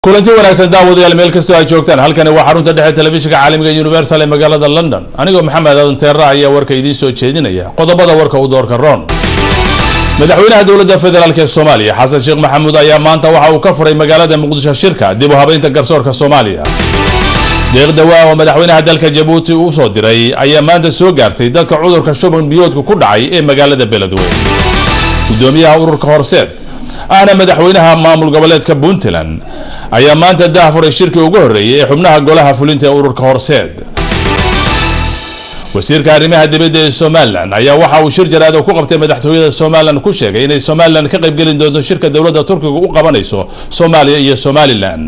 kulanti wanaagsan daawadayaal meel kastoo ay joogtaan halkani waa xarunta dhexe telefishinka caalamiga universal ee magaalada london anigoo maxamed aadan teera ayaa warka idiin soo jeedinaya qodobada warka u doorka roon madaxweynaha dowladda federaalk ee soomaaliya xasan sheekh maxamuud ayaa maanta waxa uu ka furay magaalada muqdisho shirka dib u habeynta garsoorka soomaaliya deeq dawaa oo madaxweynaha dalka jabuuti uu soo diray ayaa maanta soo gaartay dadka cudurka shuban biyoodka ku dhacay ee magaalada beledweyne gudoomiyaha ururka horseed ahna madaxweynaha maamul goboleedka puntland ayaa maanta daahfuray shirkii ugu horreeyay ee xubnaha golaha fulinta ee ururka horseed wasiirka arrimaha dibadda ee somalilan ayaa waxa uu shir jaraad oo ku qabtay madaxtooyada somalilan ku sheegay inay somalilan ka qaybgelin doonto shirka dowladda turkiga u qabanayso soomaaliya iyo somalilan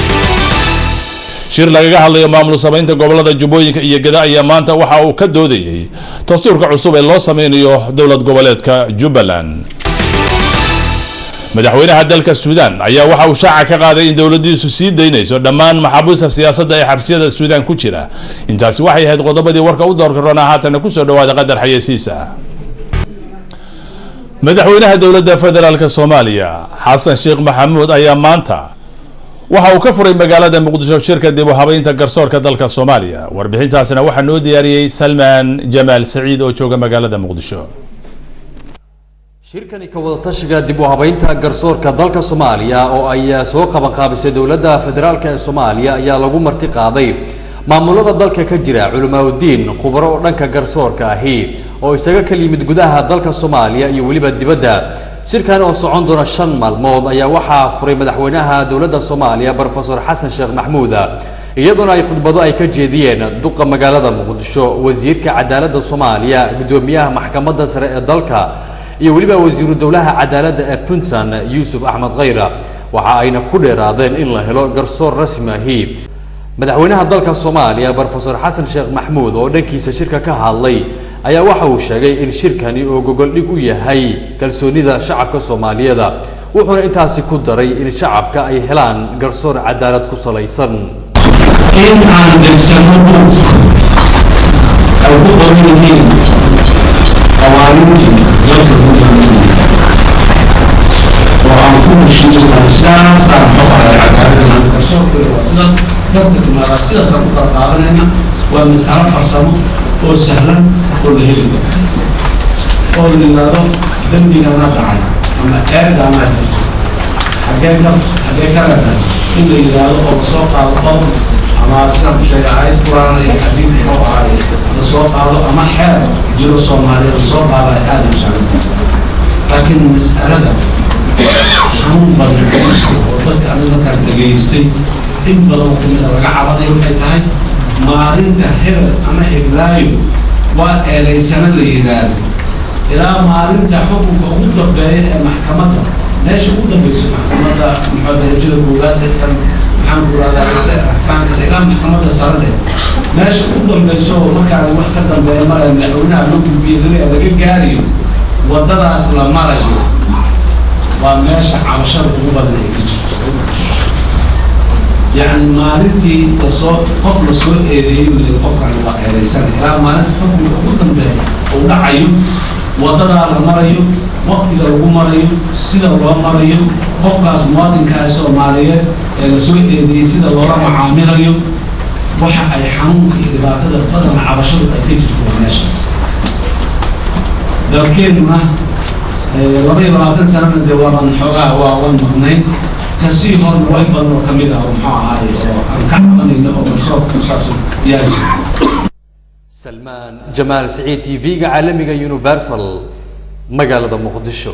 shir lagaga hadlayo maamul samaynta gobolada jubbooyinka iyo gada ayaa maanta waxa uu ka doodayay dastuurka cusub ee loo sameynayo dowlad goboleedka jubbaland madaxweynaha dalka suudaan ayaa waxa uu shaaca ka qaaday in dowladiisu sii daynayso dhammaan maxaabiista siyaasadda ee xabsiyada suudaan ku jira intaasi waxay ahayd qodobadii warka u doorka roona haatana kusoo dhawaada qadar xayeysiisa madaxweynaha dowladda federaalk soomaaliya xasan sheekh maxamuud ayaa maanta waxa uu ka furay magaalada muqdisho shirka dib u habeynta garsoorka dalka soomaaliya warbixintaasina waxaa noo diyaariyey salmaan jamaal saciid oo jooga magaalada muqdisho shirkani ka wadatashiga dib u habeynta garsoorka dalka soomaaliya oo ay soo qabanqaabisay dowladda federaalk ee soomaaliya ayaa lagu marti qaaday maamulada dalka ka jira culimaauddiin khubaro oo dhanka garsoorka ahi oo isaga kala yimid gudaha dalka soomaaliya iyo weliba dibadda shirkan oo socon doona shan maalmood ayaa waxaa furay madaxweynaha dowladda soomaaliya brofesor xasan sheekh maxmuud iyadoona ay khudbado ay ka jeediyeen duqa magaalada muqdisho wasiirka cadaaladda soomaaliya gudoomiyaha maxkamadda sare ee dalka iyo weliba wasiiru dowlaha cadaaladda ee puntland yuusuf axmed khayra waxa ayna ku dheeraadeen in la helo garsoor rasmi ahi madaxweynaha dalka soomaaliya brofesor xasan sheekh maxmuud oo dhankiisa shirka ka hadlay ayaa waxa uu sheegay in shirkani uu gogoldhig u yahay kalsoonida shacabka soomaaliyeeda wuxuuna intaasi ku daray in shacabka ay helaan garsoor cadaalad ku salaysan in aan degsano buug ay ku qoran yihiin qawaanintii dalka oo aan ku heshiiyo sidaasaan xoqaya cadaaladda garsoorkeeda waa sidaas garta timaada sidaasaan ku kala qaadanayna waa mas'alo farsamo oo sahlan oo la heli karo oo la yidhaahdo dembigana dhacay ama eedaana jirto xagee ka xagee ka leedahay in la yidhaahdo oo lasoo qaado qodob ama sidaan ku sheegay aayad quraan iyo xadiid muxuu ahaay lasoo qaado ama xeer jiro soomaaliya lasoo qaado ay aada u sahlan laakiin mas'alada xanuun badan oo dadka aniga markaan dhageystay in badan kamida laga cabaday waxay tahay maalinta hebel ama heblaayo waa eedaysana la yidhaahdo ilaa maalinta xukunka ugu dambeeya ee maxkamadda meesha ugu dambeyso maxkamadda muxuu darajada koowaad kan maxaan ku rahdaa axkaamka ilaa maxkamadda sarade meesha ugu dambeyso markaan wax ka dambeeya maraya madaxweynaha loo gudbiyay laga gaarayo wadadaas la marayo waa meesha cabashada ugu badan ay ka jirto yacni maalintii lasoo qof lasoo eedeeyey layiri qofkan waa eedaysan ilaa maalinta xukunka ugu dambeeya uu dhacayo wadadaa la marayo waktiga lagu marayo sida loo marayo qofkaas muwaadinkaa soomaaliyeed ee lasoo eedeeyey sida loola macaamilayo waxa ay xanuunka iyo dhibaatada badan cabashadu ay ka jirto waa meeshaas dalkeennuna laba iyo labaatan sanana dee waaban xoogaa waa wan maqnayn kasii horna wax badan oo kamid ah oo muxuu ahaay oo aan ka cabanayno oo garsoorka ku saabsan diyaari salmaan jamaal siciid t v-ga caalamiga universal magaalada muqdisho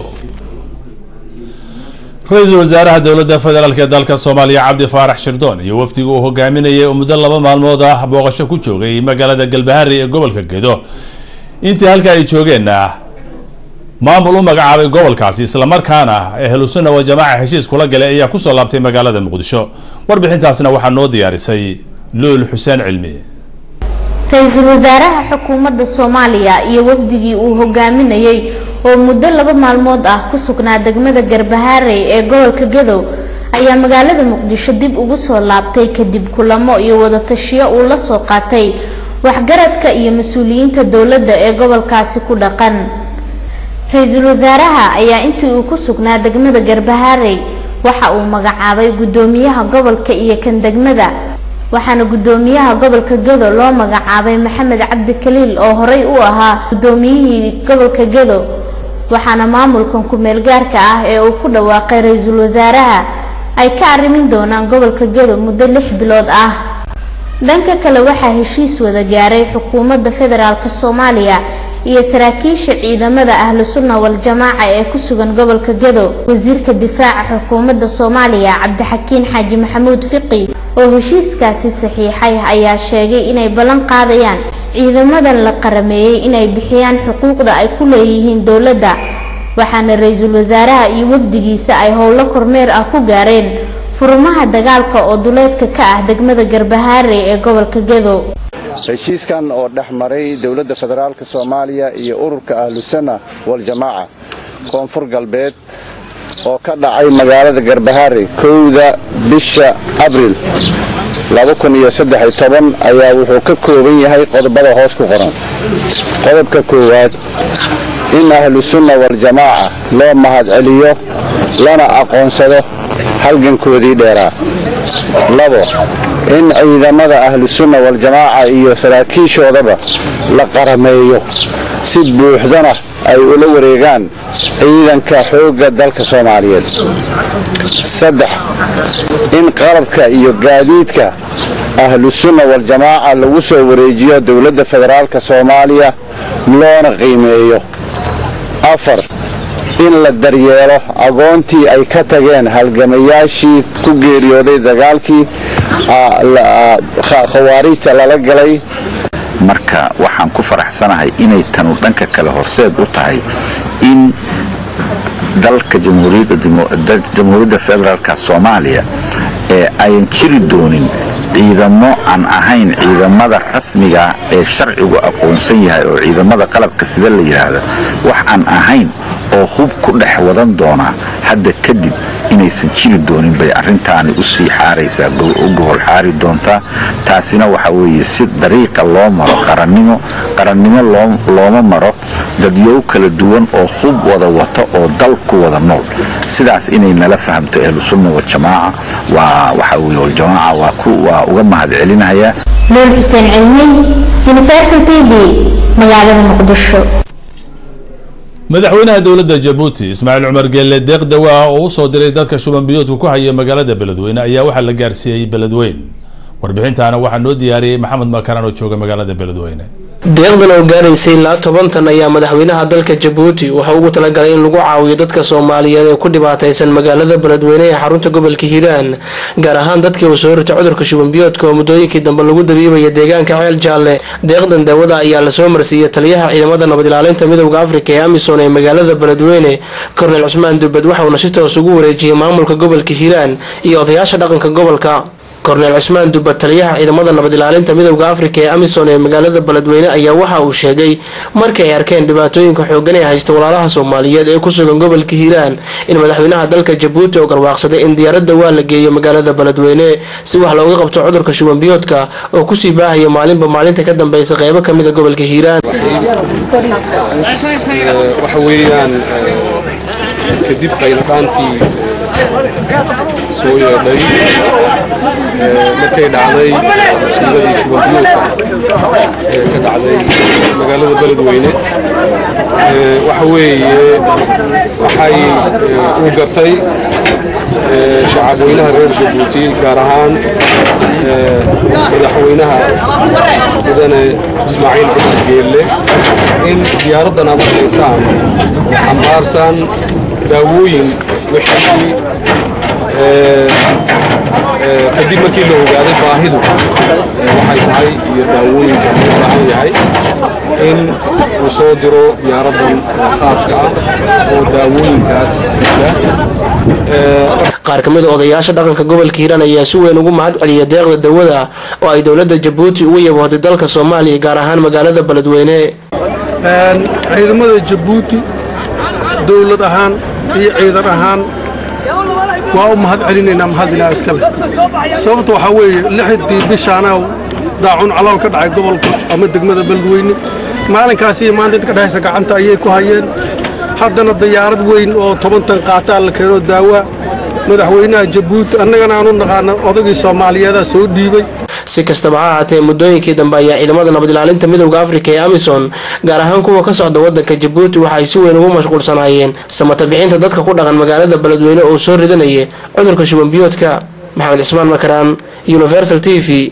ra-iisul wasaaraha dowladda federaalk ee dalka soomaaliya cabdi faarax shirdoon iyo wafdiga uu hogaaminayay oo muddo laba maalmood ah booqasho ku joogay magaalada galbaharey ee gobolka gedo intii halka ay joogeenna maamul u magacaabay gobolkaasi islamarkaana ahlusunna wa jamaaca heshiis kula galay ayaa kusoo laabtay magaalada muqdisho warbixintaasna waxaa noo diyaarisay luul xuseen cilmi ra-iisul wasaaraha xukuumadda soomaaliya iyo wafdigii uu hogaaminayay oo muddo laba maalmood ah ku sugnaa degmada garbaharey ee gobolka gadow ayaa magaalada muqdisho dib ugu soo laabtay kadib kulamo iyo wadatashiyo uu la soo qaatay waxgaradka iyo mas-uuliyiinta dowladda ee gobolkaasi ku dhaqan ra-iisul wasaaraha ayaa intii uu ku sugnaa degmada garbaharey waxa uu magacaabay gudoomiyaha gobolka iyo kan degmada waxaana gudoomiyaha gobolka gedo loo magacaabay maxamed cabdi kaliil oo horey u ahaa gudoomiyihii gobolka gedo waxaana maamulkan ku-meel gaarka ah ee uu ku dhawaaqay ra-iisul wasaaraha ay ka arrimin doonaan gobolka gedo muddo lix bilood ah dhanka kale waxaa heshiis wada gaaray xukuumadda federaalk soomaaliya iyo saraakiisha ciidamada ahlu sunna wal-jamaaca ee ku sugan gobolka gedo wasiirka difaaca xukuumadda soomaaliya cabdixakiin xaaji maxamuud fiqi oo heshiiskaasi saxiixay ayaa sheegay inay ballan qaadayaan ciidamadan la qarameeyey inay bixiyaan xuquuqda ay ku leeyihiin dowladda waxaana ra-iisul wasaaraha iyo wafdigiisa ay howlo kormeer ah ku gaareen furmaha dagaalka oo duleedka ka ah degmada garbahaare ee gobolka gedo heshiiskan oo dhex maray dowladda federaalka soomaaliya iyo ururka ahlusanna waljamaaca koonfur galbeed oo ka dhacay magaalada garbahaare kowda bisha abriil ayaa wuxuu ka kooban yahay qodobada hoos ku qoran qodobka koowaad in ahlusunna waljamaaca loo mahadceliyo lana aqoonsado halgankoodii dheeraa labo in ciidamada ahlusunna waljamaaca iyo saraakiishoodaba la qarameeyo si buuxdana ay ula wareegaan ciidanka xoogga dalka soomaaliyeed saddex in qalabka iyo gaadiidka ahlusunna waljamaaca lagu soo wareejiyo dowladda federaalka soomaaliya loona qiimeeyo afar in la daryeelo agoontii ay ka tageen halgamayaashii ku geeriyooday dagaalkii khawaarijta lala galay marka waxaan ku faraxsanahay inay tanu dhanka kale horseed u tahay in dalka jamhuuriyadda federaalk soomaaliya ee ayan jiri doonin ciidamo aan ahayn ciidamada rasmiga ee sharcigu aqoonsan yahay oo ciidamada qalabka sida la yidhaahda wax aan ahayn oo hub ku dhex wadan doonaa hadda kadib inaysan jiri doonin bay arintaani usii xaaraysaa u gohol xaari doontaa taasina waxa weeye si dariiqa loo maro qarannimo qarannimo looma maro dadyow kala duwan oo hub wada wato oo dal ku wada nool sidaas inay nala fahamto ahlusunna waljamaaca waa waxa weye waljamaaca waa uga mahad celinayaa nuur xuseen cilmi universal t v magaalada muqdisho madaxweynaha dowladda jabuuti ismaaciil cumar geelle deeq dawa ah oo usoo diray dadka shuban biyoodka ku haya magaalada beledweyne ayaa waxaa la gaarsiiyey beledweyn warbixintaana waxaa noo diyaariyey maxamed makaran oo jooga magaalada beledweyne deeqdan oo gaaraysay ilaa toban tan ayaa madaxweynaha dalka jabuuti waxa ugu talagalay in lagu caawiyo dadka soomaaliyeed ee ku dhibaataysan magaalada beledweyne ee xarunta gobolka hiiraan gaar ahaan dadkii uu soo ritay cudurka shubanbiyoodka oo muddooyinkii dambe lagu dabiibaya deegaanka ceel jaalle deeqdan daawada ayaa lasoo marsiiyey taliyaha ciidamada nabad ilaalinta midowda afrika ee amisom ee magaalada beledweyne kornel cusmaan dubed waxauna si toos ugu wareejiyey maamulka gobolka hiiraan iyo odayaasha dhaqanka gobolka korneel cusmaan dubad taliyaha ciidamada nabad ilaalinta midowda afrika ee amisom ee magaalada beledweyne ayaa waxa uu sheegay markii ay arkeen dhibaatooyinka xoogan ee haysta walaalaha soomaaliyeed ee ku sugan gobolka hiiraan in madaxweynaha dalka jabuuti oo garwaaqsaday in diyaaradda waa la geeyo magaalada beledweyne si wax looga qabto cudurka shubanbiyoodka oo kusii baahaya maalinba maalinta ka dambeysa qeybo kamida gobolka hiiraan waxa weeyaan kadib qayladhaantii soo yeedhay markay dhacday masiibadii shubanbiyoodka ee ka dhacday magaalada beledweyne waxa weeye waxay uu gartay shacabweynaha reer jabuuti gaar ahaan madaxweynaha mudane ismaaciil cumar geelle in diyaaraddan aad arkaysaan oo xambaarsan daawooyin wixii kadib markii la ogaaday baahidu waxay tahay iyo daawooyinka uu baahan yahay in uu soo diro diyaaraddan khaaska ah oo daawooyinkaas sida qaar ka mid a odayaasha dhaqanka gobolka hiiraan ayaa si weyn ugu mahad celiya deeqda dawada oo ay dowladda jabuuti ugu yaboohday dalka soomaaliya gaar ahaan magaalada beledweyne ciidamada jabuuti dowlad ahaan iyo ciidan ahaan waa u mahad celinaynaa mahad ilaa iskale sababta waxaa weeye lixdii bishaana daacun calool ka dhacay gobolka ama degmada beledweyne maalinkaas iyo maanta inta ka dhexaysa gacanta ayay ku hayeen haddana diyaarad weyn oo toban tan qaataa la keenoo daawaa madaxweynaha jabuuti annagana aanu naqaana odagii soomaaliyeedaa soo dhiibay si kastaba ha ahaatee muddooyinkii dambe ayaa ciidamada nabad ilaalinta midowda afrika ee amisom gaar ahaan kuwa ka socda wadanka jabuuti waxa ay si weyn ugu mashquulsanaayeen samata bixinta dadka ku dhaqan magaalada beledweyne oo soo ridanaya cudurka shubanbiyoodka maxamed cismaan makaraan universal t v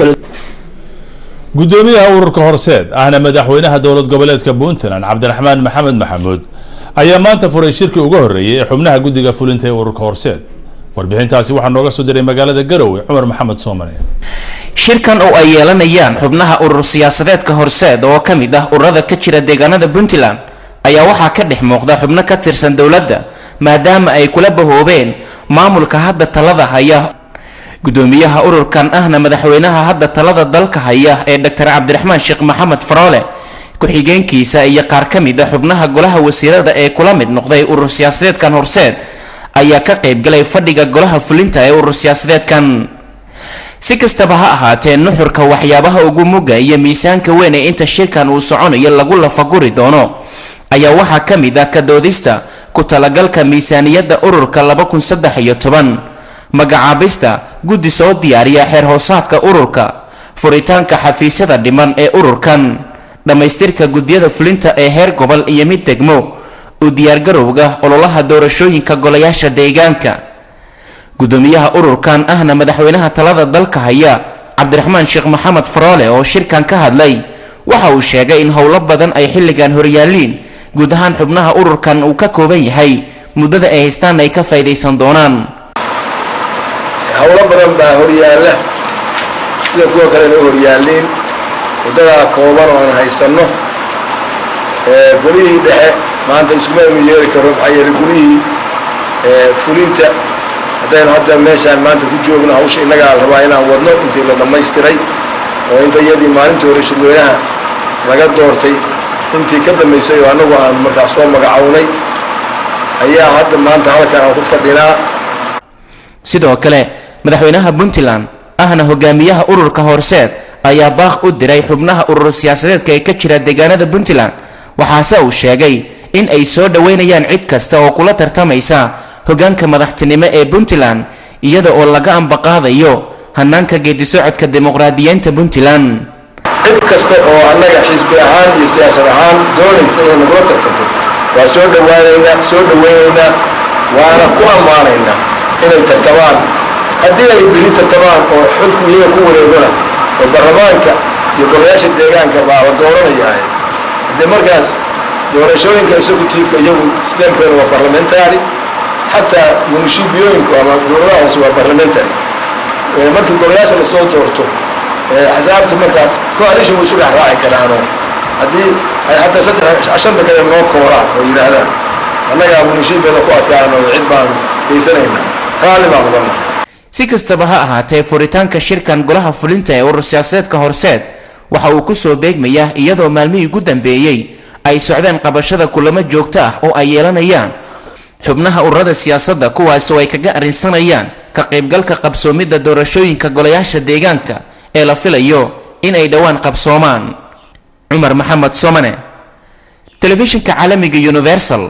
gudoomiyaha ururka horseed ahna madaxweynaha dowlad goboleedka puntland cabdiraxmaan maxamed maxamuud ayaa maanta furay shirkii ugu horreeyay ee xubnaha guddiga fulinta ee ururka horseed warbixintaasi waxaa nooga soo diray magaalada garowe cumar maxamed soomane shirkan oo ay yeelanayaan xubnaha urur siyaasadeedka horseed oo ka mid ah ururada ka jira deegaanada puntland ayaa waxaa ka dhex muuqda xubno ka tirsan dowladda maadaama ay kula bahoobeen maamulka hadda talada haya gudoomiyaha ururkan ahna madaxweynaha hadda talada dalka haya ee dr cabdiraxmaan sheekh maxamed faroole ku-xigeenkiisa iyo qaar ka mid a xubnaha golaha wasiirada ee kula mid noqday urur siyaasadeedkan horseed ayaa ka qaybgalay fadhiga golaha fulinta ee urur siyaasadeedkan si kastaba ha ahaatee nuxurka waxyaabaha ugu muga iyo miisaanka weyn ee inta shirkan uu soconayo lagu lafaguri doono ayaa waxaa ka mid ah kadoodista ku talagalka miisaaniyadda ururka laba kun saddex iyo toban magacaabista guddi soo diyaariya xeer hoosaadka ururka furitaanka xafiisyada dhiman ee ururkan dhammaystirka guddiyada fulinta ee heer gobol iyo mid degmo u diyaargarowga ololaha doorashooyinka golayaasha deegaanka gudoomiyaha ururkan ahna madaxweynaha talada dalka haya cabdiraxmaan sheekh maxamed faroole oo shirkan ka hadlay waxa uu sheegay in howlo badan ay xilligan horyaaliin guud ahaan xubnaha ururkan uu ka kooban yahay muddada ay haystaan ay ka faydaysan doonaan howlo badan baa horyaalla sida kuwa kalena u horyaaliin waddadaa kooban oo aan haysanno golihii dhexe maanta iskuma aynu yeeli karo maxaa yeelay golihii fulinta haddaynu hadda meeshaan maanta ku joogno hawsha innagaa rabaa inaan wadno intii la dhammaystiray oo inta iyadii maalintii hore shirweynaha laga doortay intii ka dambaysay oo annagu aan markaa soo magacownay ayaa hadda maanta halkan aan ku fadhinaa sidoo kale madaxweynaha puntland ahna hogaamiyaha ururka horseed ayaa baaq u diray xubnaha urur siyaasadeedka ee ka jira deegaanada puntland waxaase uu sheegay in ay soo dhoweynayaan cid kasta oo kula tartamaysa hogaanka madaxtinimo ee puntland iyada oo laga ambaqaadayo hanaanka geedisocodka dimuqraadiyiinta puntland cid kasta oo annaga xisbi ahaan iyo siyaasad ahaan doonaysa inay nagula tartanto waa soo dhawaanaynaa soo dhawaynaynaa waana ku ammaanaynaa inay tartamaan haddii ay biri tartamaan oo xilku iyaga ku wareegona oo baarlamaanka iyo golayaasha deegaanka baa la dooranayaaye haddee markaas doorashooyinka executiifka iyagu sistemkeena waa parliamentary xataa munishibiyooyinku ama dowladaha hoose waa parliamentary markii golayaasha lasoo doorto axsaabta markaa coalition way isu dhex raaci karaanoo haddii ay xataa saddex shanta kale noo kooraan oo yidhaahdaan annagaa munishibeeda ku adkaan oo cid baanu geysanaynaa raalli baan uganna si kastaba ha ahaatee furitaanka shirkan golaha fulinta ee urur siyaasadeedka horseed waxa uu kusoo beegmayaa iyadoo maalmihii ugu dambeeyey ay socdeen qabashada kulamo joogto ah oo ay yeelanayaan xubnaha ururada siyaasadda kuwaas oo ay kaga arrinsanayaan ka qaybgalka qabsoomidda doorashooyinka golayaasha deegaanka ee la filayo in ay dhowaan qabsoomaan cumar maxamed somane telefishinka caalamiga universal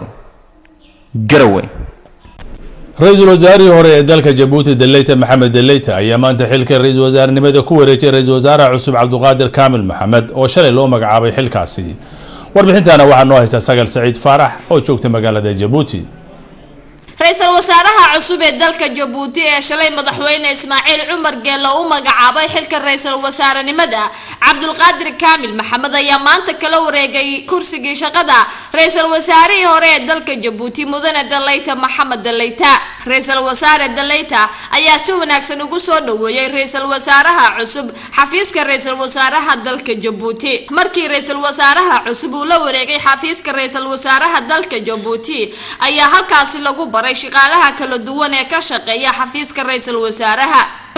garowe ra-iisul wasaarihii hore ee dalka jabuuti daleyta maxamed daleyta ayaa maanta xilka ra-iisul wasaarenimada ku wareejiyay ra-iisul wasaaraha cusub cabduqaadir kaamil maxamed oo shalay loo magacaabay xilkaasi warbixintana waxaa noo haysta sagal saciid faarax oo joogta magaalada jabuuti ra-iisul wasaaraha cusub ee dalka jabuuti ee shalay madaxweyne ismaaciil cumar geelo u magacaabay xilka ra-iisul wasaarenimada cabdulqaadir kaamil maxamed ayaa maanta kala wareegay kursigii shaqada ra-iisul wasaarihii hore ee dalka jabuuti mudane daleyta maxamed daleyta ra-iisul wasaare daleyta ayaa si wanaagsan ugu soo dhaweeyey ra-iisul wasaaraha cusub xafiiska ra-iisul wasaaraha dalka jabuuti markii ra-iisul wasaaraha cusub uu la wareegay xafiiska ra-iisul wasaaraha dalka jabuuti ayaa halkaasi lagu baray shaqaalaha kala duwan ee ka shaqeeya xafiiska ra-iisul wasaaraha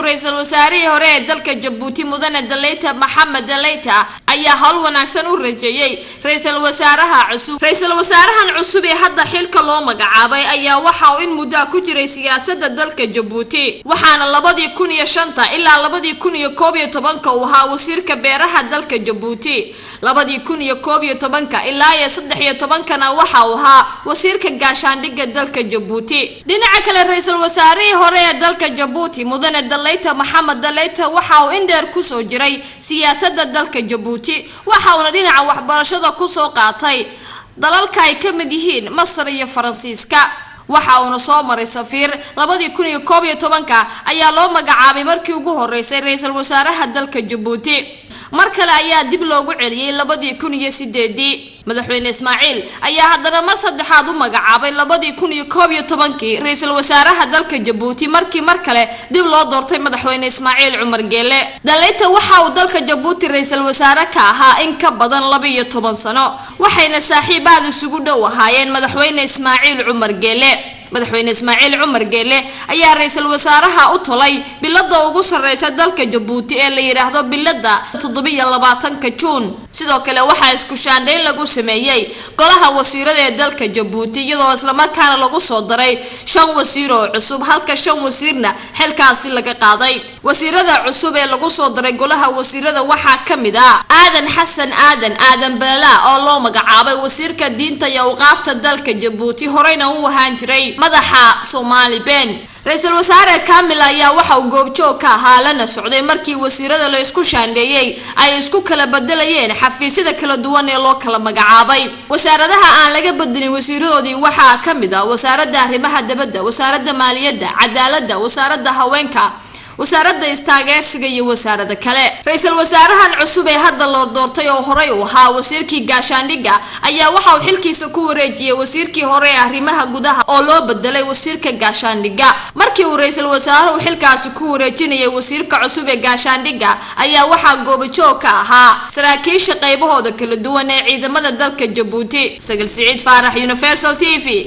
ra-iisul wasaarihii hore ee dalka jabuuti mudane daleyta maxamed daleyta ayaa howl wanaagsan u rajeeyey ra-iisul wasaaraha cusub ra-iisul wasaarahan cusub ee hadda xilka loo magacaabay ayaa waxa uu in muddaa ku jiray siyaasada dalka jabuuti waxaana labadii kun iyo shanta ilaa labadii kun iyo koob iyo tobanka uu ahaa wasiirka beeraha dalka jabuuti labadii kun iyo koob iyo tobanka ilaa iyo saddex iyo tobankana waxa uu ahaa wasiirka gaashaandhigga dalka jabuuti dhinaca kale ra-iisul wasaarihii hore ee dalka jabuuti mudane daleyta maxamed daleyta waxa uu indheer kusoo jiray siyaasada dalka jabuuti waxa uuna dhinaca waxbarashada kusoo qaatay dalalka ay ka mid yihiin masar iyo faransiiska waxa uuna soo maray safiir labadii kun iyo koob iyo tobanka ayaa loo magacaabay markii ugu horeysay ra-iisul wasaaraha dalka jabuuti mar kale ayaa dib loogu celiyey labadii kun iyo sideedii madaxweyne ismaaciil ayaa haddana mar saddexaad u magacaabay labadii kun iyo koob iyo tobankii ra-iisul wasaaraha dalka jabuuti markii mar kale dib loo doortay madaxweyne ismaaciil cumar geele daleyta waxa uu dalka jabuuti ra-iisul wasaare ka ahaa in ka badan laba iyo toban sano waxayna saaxiib aad isugu dhow ahaayeen madaxweyne ismaaciil cumar geele madaxweyne ismaaciil cumar geele ayaa ra-iisul wasaaraha u tolay bilada ugu sareysa dalka jabuuti ee la yidhaahdo bilada toddobiyo labaatanka juun sidoo kale waxaa isku shaandhayn lagu sameeyey golaha wasiirada ee dalka jabuuti iyadoo islamarkaana lagu soo daray shan wasiir oo cusub halka shan wasiirna xilkaasi laga qaaday wasiirada cusub ee lagu soo daray golaha wasiirada waxaa ka mid ah aadan xasan aadan aadan beela oo loo magacaabay wasiirka diinta iyo awqaafta dalka jabuuti horeyna u ahaan jiray madaxa soomaali ben ra-iisul wasaare kamil ayaa waxa uu goobjoog ka ahaa lana socday markii wasiirada la isku shaandheeyey ay isku kala bedelayeen xafiisyada kala duwan ee loo kala magacaabay wasaaradaha aan laga bedelin wasiiradoodii waxaa ka mid ah wasaaradda arrimaha dabadda wasaaradda maaliyadda cadaaladda wasaaradda haweenka wasaaradda istaageersiga iyo wasaarada kale ra-iisul wasaarahan cusub ee hadda loo doortay oo horey u ahaa wasiirkii gaashaandhigga ayaa waxa uu xilkiisa ku wareejiyey wasiirkii hore ee arrimaha gudaha oo loo bedelay wasiirka gaashaandhigga markii uu ra-iisul wasaaruhu xilkaasi ku wareejinayay wasiirka cusub ee gaashaandhigga ayaa waxaa goobajoog ka ahaa saraakiisha qaybahooda kala duwan ee ciidamada dalka jabuuti sagal siciid faarax universal t v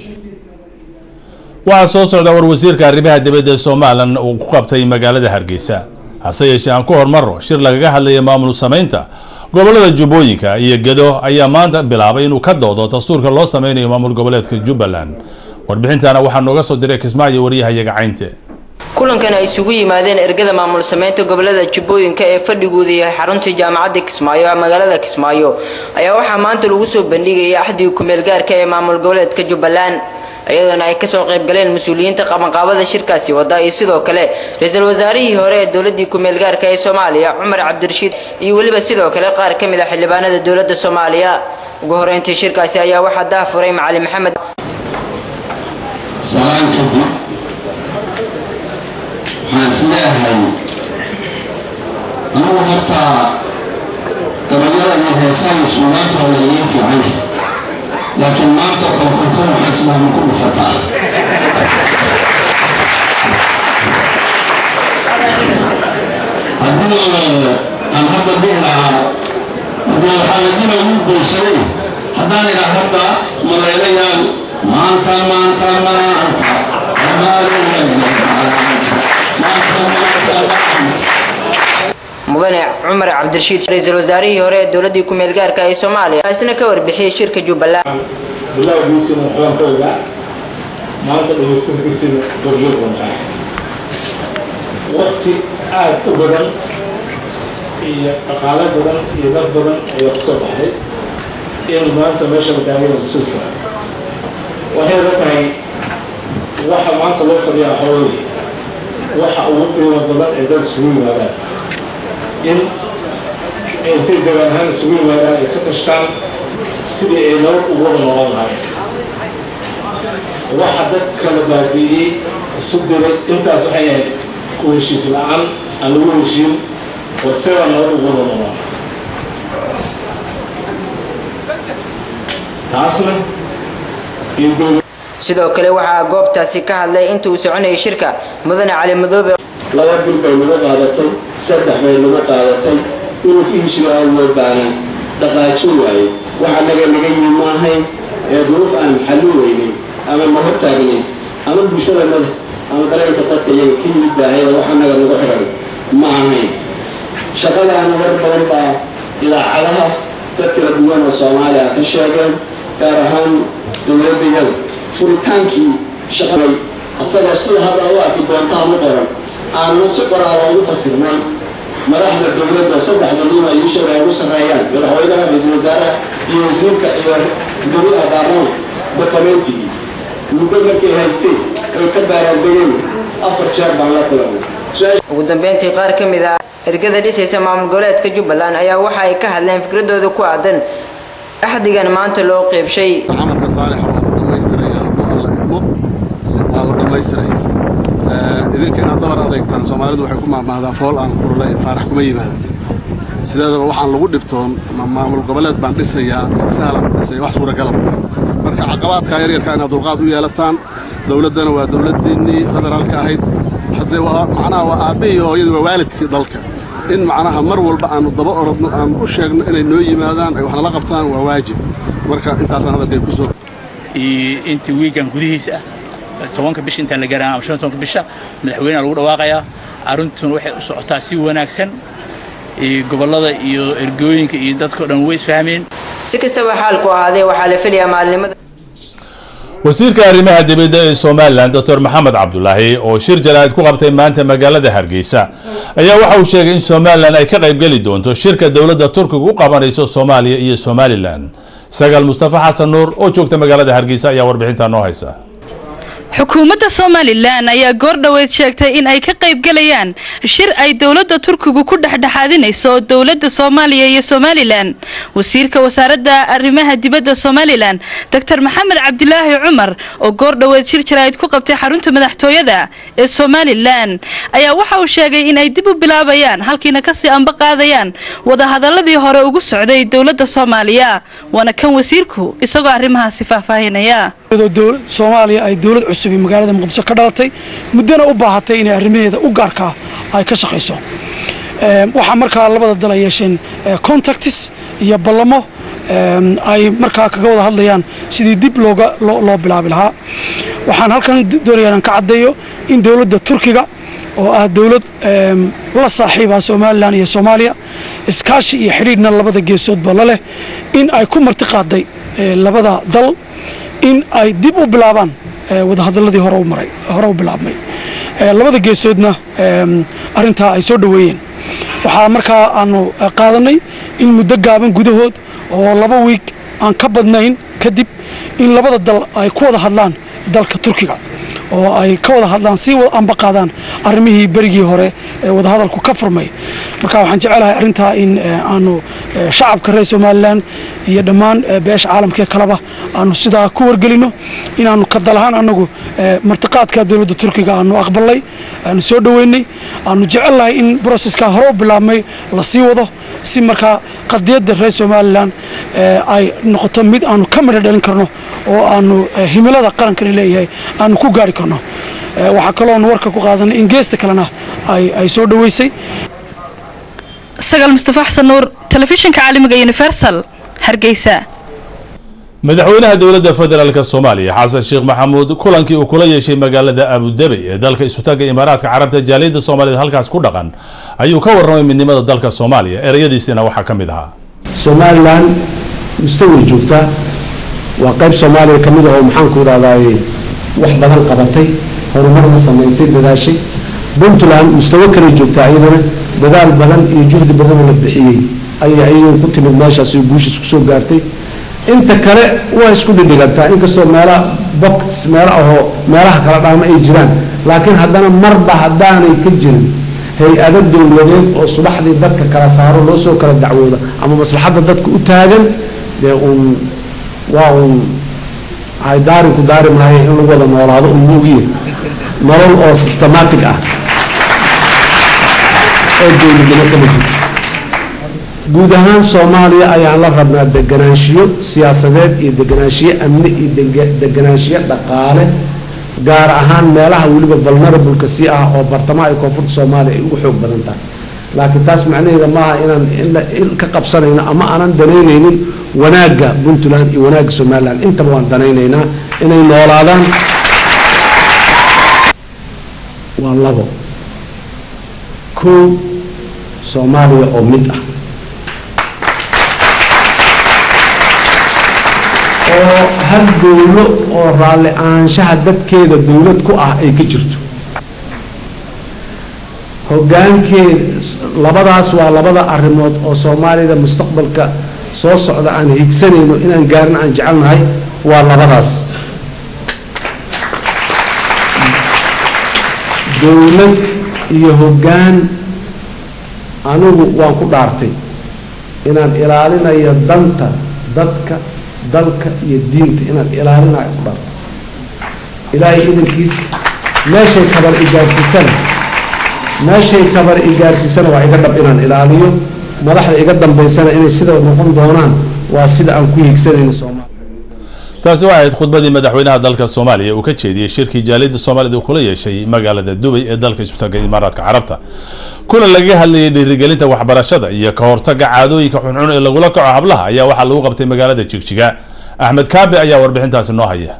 waxaa soo socda war wasiirka arrimaha dibadda ee somalilan uu ku qabtay magaalada hargeysa hase yeeshee aan ku hormarro shir lagaga hadlaya maamul samaynta gobolada jubbooyinka iyo gedo ayaa maanta bilaabay inuu ka doodo dastuurka loo sameynayo maamul goboleedka jubbaland warbixintana waxaa nooga soo diray kismaayo waryahayaga caynte kulankan ay isugu yimaadeen ergada maamul sameynta gobolada jubbooyinka ee fadhigooda yahay xaruntii jaamacadda kismaayo magaalada kismaayo ayaa waxaa maanta lagu soo bandhigayay axdiga kumeel gaarka ee maamul goboleedka jubbaland iyadoona ay kasoo qayb galeen mas-uuliyiinta qabanqaabada shirkaasi wada iyo sidoo kale ra-iisul wasaarihii hore ee dowladii kumeel gaarka ee soomaaliya cumar cabdirashiid iyo weliba sidoo kale qaar ka mid a xildhibaanada dowladda soomaaliya ugu horeyntii shirkaasi ayaa waxaa daafuray macali maxamed salaan kadib waxaan isleeyahay anigu horta gabayada iyo heesaha suugaantooda iyo fiican laakiin maanta kolkolkol waxaan islaama ku dhufataa haddii aan hadda dhihi lahaa haddii waxaa la dila ugu goysaday haddaan idhaa hadda malaylayaan maanta maanta maanta mudane cumar cabdirashiid ra-iisul wasaarihii hore ee dowladii kumeel gaarka ee soomaaliya isna ka warbixiyey shirka jubbaland bilowgiisina waxbaan ka ogaa maanta dhamaystirkiisina goryo bantaa waqti aad u badan iyo dhaqaale badan iyo dad badan ayaa kusoo baxay in maanta meesha madaamada lasoo saaray waxay la tahay waxa maanta loo fadhiyaa hooy waxa ugu qiimo badan ee dad isugu yimaadaan in intay degaan ahaan isugu yimaadaan ay ka tashtaan sidii ay nabad ugu wada noqon lahayn waxa dad kala baabi'iyey isu diray intaas waxay ahayd ku heshiis la-aan aan lagu heshiin waseba nabad ugu wada noqon taasna iyo dowlad sidoo kale waxaa goobtaasi ka hadlay inta uu soconayay shirka mudane cali madoobe laba bil bay nagu qaadatay saddex bay nagu qaadatay inuu ka heshiro aan loo baanan dhaqaajin waaye waxa naga naga yimi maahayn ee duruuf aan xallin weynin ama na hortaagnin ama bulshada mada ama dareenka dadka iyaga ka yimid baahayda waxa naga nagu xiran soomaaliyana war badan baa idaacadaha dad kala duwan oo soomaaliya ka sheegeen gaar ahaan dowladayada furitaankii shaqay asagoo sida hadda u arki doontaa u qoran aanana si qoraala ugu fasirnay madaxda dowladda saddexda nin ay ii sheegay ugu sarreeyaan madaxweynaha ra-iisul wasaaraha iyo wasiirka iyo gudoomiyaha baarlamaanka dokumentigii muddo markay haysteen oy ka baaraandegeen afar jeer baan la kulanay ugu dambeyntii qaar ka mid ah ergada dhisaysa maamul goboleedka jubbaland ayaa waxa ay ka hadleen fikradooda ku aadan axdigan maanta loo qeybshay camalka saalixa waa la dhammaystiraya hadduu alla idmo waa la dhammaystiraya idinka inaad dabar adeegtaan soomaalidu waxay ku maahmaahdaa fool aan kurulayn faarax kuma yimaado sideedaba waxaan lagu dhibtoon maamul goboleed baan dhisayaa si sahlan u dhisaya wax suuragalab marka caqabaadka yaryarka inaad dulqaad u yeelataan dowladdana waa dowladdiinnii federaalka ahayd haddee macnaha waa aabbihii hooyadii waa waalidkii dalka in macnaha mar walba aanu daba orodno aanu u sheegno inay noo yimaadaan ay waxnala qabtaan waa waajib marka intaasaan hadalkay ku soo intii wiigan gudihiisa ah tobanka bisha intaan la gaaraan ama shan tobanka bisha madaxweynaha lagu dhawaaqayaa arrintuna waxay u socotaa si wanaagsan gobollada iyo ergooyinka iyo dadka o dhan way isfahmeen si kastaba xaalku ahaadee waxaa la filayaa maalinimada wasiirka arrimaha dibadda ee somalilan doctor maxamed cabdulaahi oo shir jaraa'id ku qabtay maanta magaalada hargeysa ayaa waxa uu sheegay in somalilan ay ka qaybgeli doonto shirka dowladda turkiga u qabanayso soomaaliya iyo somalilan sagaal mustafa xasan nuur oo joogta magaalada hargeysa ayaa warbixintaa noo haysa xukuumadda somalilan ayaa goordhoweyd sheegtay in ay ka qaybgalayaan shir ay dowladda turkigu ku dhexdhexaadinayso dowladda soomaaliya iyo somalilan wasiirka wasaaradda arrimaha dibadda somalilan doctor maxamed cabdilaahi cumar oo goordhoweyd shir jaraa'id ku qabtay xarunta madaxtooyada ee somalilan ayaa waxa uu sheegay in ay dib u bilaabayaan halkiina kasii amba qaadayaan wadahadaladii hore ugu socday dowladda soomaaliya waana kan wasiirku isagoo arrimahaasi faahfaahinaya soomaaliya ay dowlad cusub ee magaalada muqdisho ka dhalatay muddana u baahatay inay arrimaheeda u gaarkaa ay ka shaqayso waxaa markaa labada dal ay yeesheen contactis iyo ballamo ay markaa kaga wada hadlayaan sidii dib looga loo bilaabi lahaa waxaan halkan doonaya inaan ka caddeeyo in dowladda turkiga oo ah dowlad la saaxiiba somalilan iyo soomaaliya iskaashi iyo xidhiidhna labada geesoodba la leh in ay ku marti qaaday labada dal in ay dib u bilaabaan wadahadaladii hore u maray hore u bilaabmay labada geesoodna arrintaa ay soo dhoweeyeen waxaa markaa aanu qaadanay in muddo gaaban gudahood oo laba wiig aan ka badnayn kadib in labada dal ay ku wada hadlaan dalka turkiga oo ay ka wada hadlaan si amba qaadaan arrimihii berigii hore ee wadahadalku ka furmay marka waxaan jecelahay arrintaa in aanu shacabka reer somalilan iyo dhammaan beesha caalamkee kaleba aanu sidaa ku wargelino inaanu ka dalahaan anagu martiqaadka dowladda turkiga aanu aqbalnay aanu soo dhoweynay aanu jecelnahay in broseska hore u bilaabmay la sii wado si markaa qadiyadda reer somalilan ay noqoto mid aanu ka midho dhalin karno oo aanu himilada qarankani leeyahay aanu ku gaari karno waxaa kaloon warka ku qaadanay in geesta kalena ay soo dhoweysay sagaal mustafa xasan nuur telefishinka caalamiga universal hargeysa madaxweynaha dowladda federaalk soomaaliya xasan sheekh maxamuud kulankii uu kula yeeshay magaalada abudabey ee dalka isutaga imaaraadka carabta jaaliyadda soomaaliyed halkaas ku dhaqan ayuu ka warramay midnimada dalka soomaaliya ereyadiisina waxaa ka mid ahaa somalilan mustaway joogtaa waa qayb soomaaliya ka mid ah oo maxaanku idhahdaay wax badan qabatay horumarna samaysay dadaashay puntland mustawo kale joogtaa iyadana dadaal badan iyo juhdi badanoo la bixiyey ayay ayadoo ku timid meeshaas iyo guushiis kusoo gaartay inta kale waa isku dhidhigantaa inkastoo meelaha box meelo ahoo meelaha kala dhaama ay jiraan laakiin haddana marba haddaanay ka jirin hay-ado dowladeed oo subaxdii dadka kala saaro loo soo kala dacwooda ama maslaxadda dadka u taagan dee uun waa uun ay daarinku daari maayo in lagu wada noolaado un moogiye nolol oo systematic ah oo dowladnimo kama jirto guud ahaan soomaaliya ayaan la rabnaa deganaanshiyo siyaasadeed iyo deganaanshiyo amni iyo deganaanshiyo dhaqaale gaar ahaan meelaha weliba vulnerableka si ah oo bartamaha iyo koonfurta soomaaliya ay ugu xoog badan tahay laakiin taas macnaheeda maaha inaan in ka qabsanayno ama aanan danaynaynin wanaagga puntland iyo wanaagga somaliland intaba waan danaynaynaa inay noolaadaan waa labo kow soomaaliya oo mid ah oo hal dowlo oo raalli ahaanshaha dadkeeda dowlad ku ah ay ka jirto hogaankeed labadaas waa labada arrimood oo soomaalida mustaqbalka soo socda aan higsanayno inaan gaarin aan jecelnahay waa labadaas dowlad iyo hoggaan anigu waan ku dhaartay inaan ilaalinayo danta dadka dalka iyo diinta inaan ilaalinayo ku dhaartay ilaahay idankiis meeshay tabar igaarsiisana meeshay tabar igaarsiisana waa iga dhab inaan ilaaliyo madaxda iga dambaysana inay sida noqon doonaan waa sida aan ku higsanayno soomaaliya taasi waxay ahayd khudbadii madaxweynaha dalka soomaaliya uu ka jeediyey shirkii jaaliyadda soomaalida uu kula yeeshay magaalada dubay ee dalka isutaga imaaraadka carabta kulan lagaga hadlayay dhiirigelinta waxbarashada iyo ka hortaga caadooyinka xunxun ee lagula kaco hablaha ayaa waxaa lagu qabtay magaalada jigjiga axmed kaabe ayaa warbixintaasi noo haya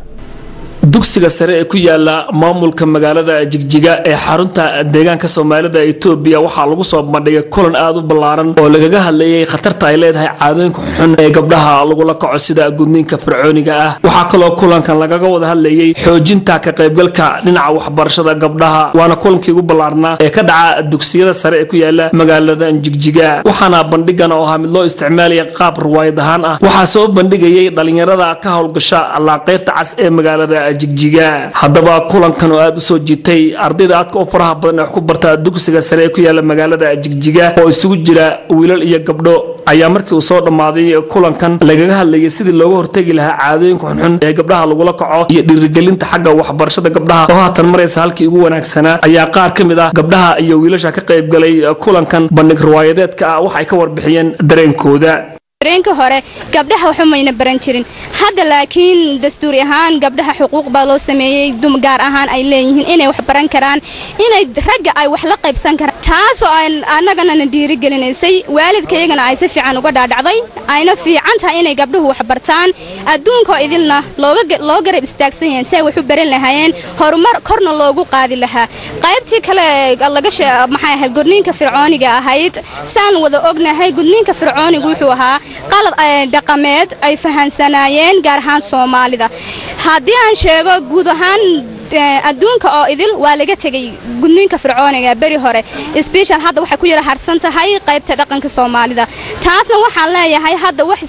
dugsiga sare ee ku yaala maamulka magaalada jigjiga ee xarunta deegaanka soomaalida etoobiya waxaa lagu soo bandhigay kulan aada u ballaaran oo lagaga hadlayay khatarta ay leedahay caadooyinka xun ee gabdhaha lagula kaco sida gudniinka fircooniga ah waxaa kaloo kulankan lagaga wada hadlayay xoojinta ka qaybgalka dhinaca waxbarashada gabdhaha waana kulankii ugu ballaarnaa ee ka dhaca dugsiyada sare ee ku yaala magaalada jigjiga waxaana bandhigan oo ahaa mid loo isticmaalaya qaab ruwaayad ahaan ah waxaa soo bandhigayay dhalinyarada ka howlgasha laaqeyrta cas ee magaalada jigjiga haddaba kulankan oo aada u soo jiitay ardayda aadka u faraha badan ee wax ku barta dugsiga sare ee ku yaala magaalada jigjiga oo isugu jira wiilal iyo gabdho ayaa markii uu soo dhammaaday kulankan lagaga hadlayay sidii looga hortegi lahaa caadooyinka xunxun ee gabdhaha lagula kaco iyo dhiirigelinta xagga waxbarashada gabdhaha oo haatan maraysa halkii ugu wanaagsanaa ayaa qaar ka mid ah gabdhaha iyo wiilasha ka qaybgalay kulankan bandhig riwaayadeedka ah waxay ka warbixiyeen dareenkooda dareenka hore gabdhaha waxba mayna baran jirin hadda laakiin dastuuri ahaan gabdhaha xuquuq baa loo sameeyey dum gaar ahaan ay leeyihiin inay wax baran karaan inay ragga ay wax la qaybsan karaan taasoo annagana na dhiirigelinaysay waalidkayagana ay si fiican uga dhaadhacday ayna fiican tahay inay gabdhuhu wax bartaan adduunkoo idilna loo garab istaagsan yahay si ay wax u baran lahaayeen horumar korna loogu qaadi lahaa qaybtii kale laga maxay ahayd gudniinka fircooniga ahayd saan wada ognahay gudniinka fircoonigu wuxuu ahaa qalad dhaqameed ay fahansanaayeen gaar ahaan soomaalida haddii aan sheego guud ahaan adduunka oo idil waa laga tegay gudniinka fircooniga beri hore sbeshal hadda waxay ku yara harsan tahay qaybta dhaqanka soomaalida taasna waxaan leeyahay hadda wax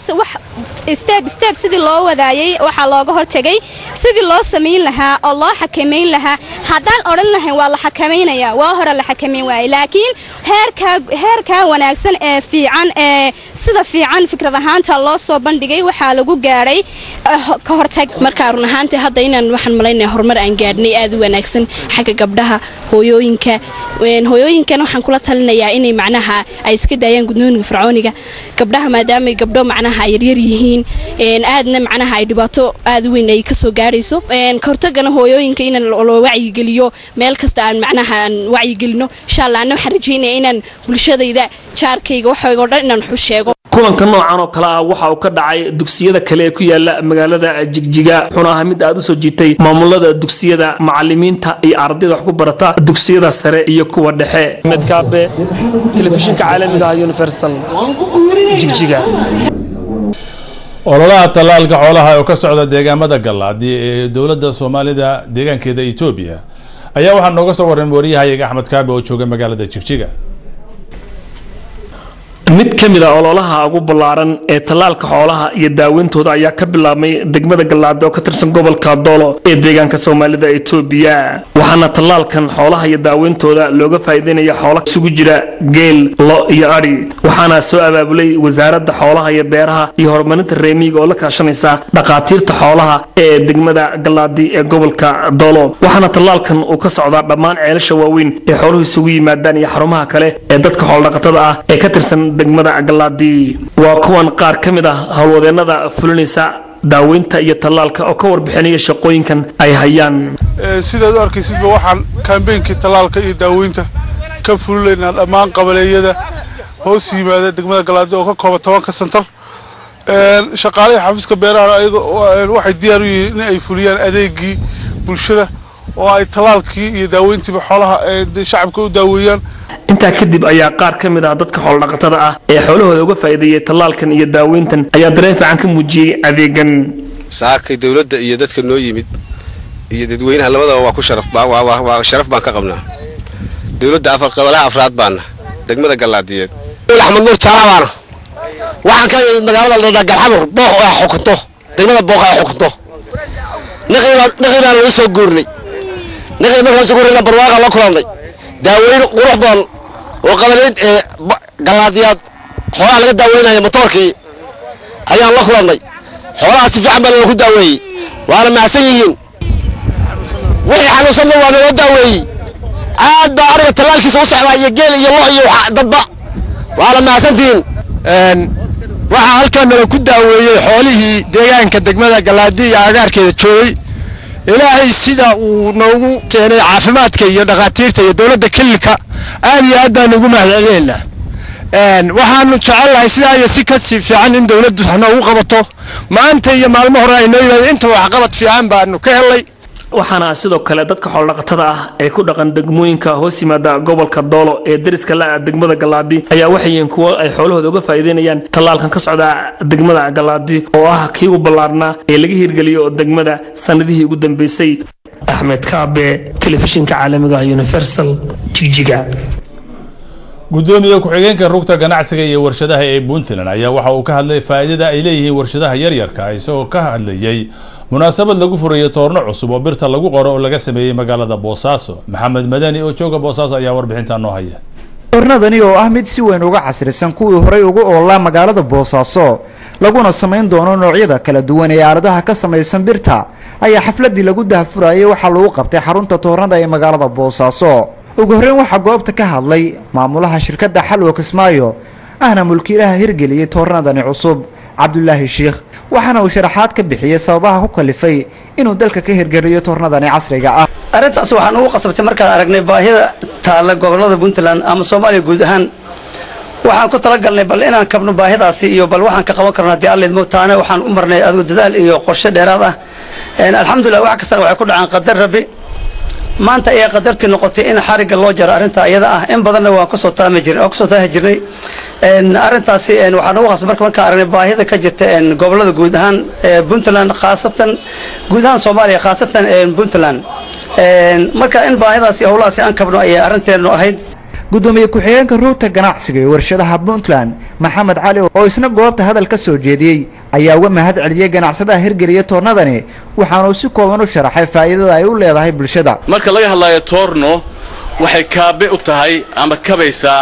steb steb sidii loo wadaayay waxaa looga hortegay sidii loo samayn lahaa oo loo xakamayn lahaa haddaan odhan lahayn waa la xakamaynaya waa hore la xakamayn waayay laakiin heerkaa heerkaa wanaagsan ee fiican ee sida fiican fikrad ahaanta loo soo bandhigay waxaa lagu gaadhay ka hortag markaa run ahaantii hadda inaan waxaan malaynaya horumar aan gaadhnay aada u wanaagsan xagga gabdhaha hooyooyinka hooyooyinkan waxaan kula talinayaa inay macnaha ay iska daayaan gudnooyinka fircooniga gabdhaha maadaamay gabdho macnaha ay yaryar yihiin aadna macnaha ay dhibaato aada u weyn ay kasoo gaadhayso kahortagana hooyooyinka in loo wacyigeliyo meel kasta aan macnaha aan wacyigelino insha allah ana waxaan rajaynaya inaan bulshadayda jaarkayga waxaygo dhan inaan waxu sheego kulanka noocan oo kale ah waxa uu ka dhacay dugsiyada kale ee ku yaala magaalada jigjiga wuxuuna ahaa mid aada u soo jiitay maamulada dugsiyada macalimiinta iyo ardayda wax ku barata dugsiyada sare iyo kuwa dhexe med kaabe telefishinka caalamiga ah universal jigjiga ololaha tallaalka xoolaha oo ka socda deegaamada gallaadi ee dowladda soomaalida deegaankeeda etoobiya ayaa waxaa nooga soo warramay waryahayaga axmed kaabe oo jooga magaalada jigjiga mid ka mid a ololaha ugu ballaaran ee tallaalka xoolaha iyo daaweyntooda ayaa ka bilaabmay degmada gallaado oo ka tirsan gobolka doolo ee deegaanka soomaalida etoobiya waxaana tallaalkan xoolaha iyo daaweyntooda looga faa'iideynaya xoola isugu jira geel lo iyo adhi waxaana soo abaabulay wasaaradda xoolaha iyo beeraha iyo horumarinta reemiga oo la kaashanaysa dhakhaatiirta xoolaha ee degmada gallaadi ee gobolka doolo waxaana tallaalkan uu ka socdaa dhammaan ceelasha waaweyn ee xooluhu isugu yimaadaan iyo xarumaha kale ee dadka xoolodhaqatada ah ee ka tirsan degmada galaadi waa kuwan qaar ka mid ah howlwadeenada fulinaysa daaweynta iyo tallaalka oo ka warbixinaya shaqooyinkan ay hayaan sidaad u arkaysidba waxaan kambeynkii tallaalka iyo daaweynta ka fulinaynaa dhammaan qabaleeyada hoos yimaada degmada galaadi oo ka kooban tobanka santar shaqaalihii xafiiska beeraha ayaga waxay diyaar u yihiin in ay fuliyaan adeegii bulshada oo ay tallaalkii iyo daaweyntiiba xoolaha ee shacabka u daaweeyaan intaa kadib ayaa qaar ka mid ah dadka xoolodhaqatada ah ee xoolahooda uga faa'iideeyay tallaalkan iyo daaweyntan ayaa dareen fiican ka muujiyey adeegan saakay dowladda iyo dadka noo yimid iyo dadweynaha labadaba waa ku sharaf waa sharaf baan ka qabnaa dowladda afar qabalaha afraad baana degmada gallaadiyeed axmed nuur jaalabaana waxaan ka yimid magaalada ladhaa galxamur booq ay xukunto degmada booq ay xukunto naqii baan lagu soo guurnay naqii markaan soo guurnay barwaaqa la kulannay daaweyn qurux badan oo qabaleed ee gallaadiyaad xoolaha laga daaweynaya motoorkii ayaan la kulannay xoolaha si fiican baa loogu daaweeyey waana mahadsan yihiin wixii xanuunsanna waa naloo daaweeyey aad baa ariga tallaalkiisa u socdaa iyo geel iyo lo iyo dadba waana mahadsantihiin waxaa halkan nala ku daaweeyey xoolihii deegaanka degmada galaadi iyo agaarkeeda joogay ilaahay sida uu noogu keenay caafimaadka iyo dhakhaatiirta iyo dowladda kililka aad iyo aad baan ugu mahadcelinaynaa waxaanu jecelnahay sidaa iyo si kasii fiican in dowladdu noogu qabato maanta iyo maalmo hore ay noo yimaadeen inta waxqabad fiican baanu ka helay waxaana sidoo kale dadka xoolodhaqatada ah ee ku dhaqan degmooyinka hoos yimaada gobolka doolo ee deriska la-a degmada galaadi ayaa waxay yihiin kuwo ay xoolahooda uga faa'iideynayaan tallaalkan ka socda degmada galaadi oo ah kii ugu ballaarnaa ee laga hirgeliyo degmada sanadihii ugu dambeysay axmed kaabe telefishinka caalamiga universal jigjiga gudoomiye ku-xigeenka rugta ganacsiga iyo warshadaha ee puntland ayaa waxa uu ka hadlay faa'iidada ay leeyihiin warshadaha yaryarka isagoo ka hadlayay munaasabad lagu furayo toorno cusub oo birta lagu qoro oo laga sameeyey magaalada boosaaso maxamed madani oo jooga boosaaso ayaa warbixinta noo haya toornadani oo ah mid si weyn uga casrisan kuwii horey ugu oolaa magaalada boosaaso laguna samayn doono noocyada kala duwan ee aaladaha ka samaysan birta ayaa xafladii lagu dahfurayay waxaa lagu qabtay xarunta toornada ee magaalada boosaaso ugu horreyn waxaa goobta ka hadlay maamulaha shirkadda xalwa kismaayo ahna mulkiilaha hirgeliyey toornadani cusub cabdulaahi sheikh waxaana uu sharaxaad ka bixiyey sababaha ku kalifay inuu dalka ka hirgeliyo toornadani casriga ah arrintaas waxaan ugu qasabtay markaan aragnay baahida taalla gobollada puntland ama soomaaliya guud ahaan waxaan ku talagalnay bal inaan kabno baahidaasi iyo bal waxaan ka qaban karno haddii alleed moogtaana waxaan u marnay adigu dadaal iyo qorshe dheeraad ah alxamdulilah wax kastana waxay ku dhacaan qadar rabbi maanta ayaa qadartii noqotay in xarigga loo jaro arrinta iyada ah in badanna waan kusoo taami jirnay waan kusoo taahi jirnay arrintaasi waxaan ugu qasbay marka markaan aragnay baahida ka jirta gobollada guud ahaan puntland khaasatan guud ahaan soomaaliya khaasatan puntland marka in baahidaasi howlahaasi aan kabno ayay arrinteenu ahayd gudoomiye ku-xigeenka ruugta ganacsiga ee warshadaha puntland maxamed cali oo isna goobta hadal ka soo jeediyey ayaa uga mahad celiyey ganacsadaha hirgeliya toornadani waxaanuu si kooban u sharaxay faa'iidada ay u leedahay bulshada marka laga hadlayo toorno waxay kaabe u tahay ama kabaysaa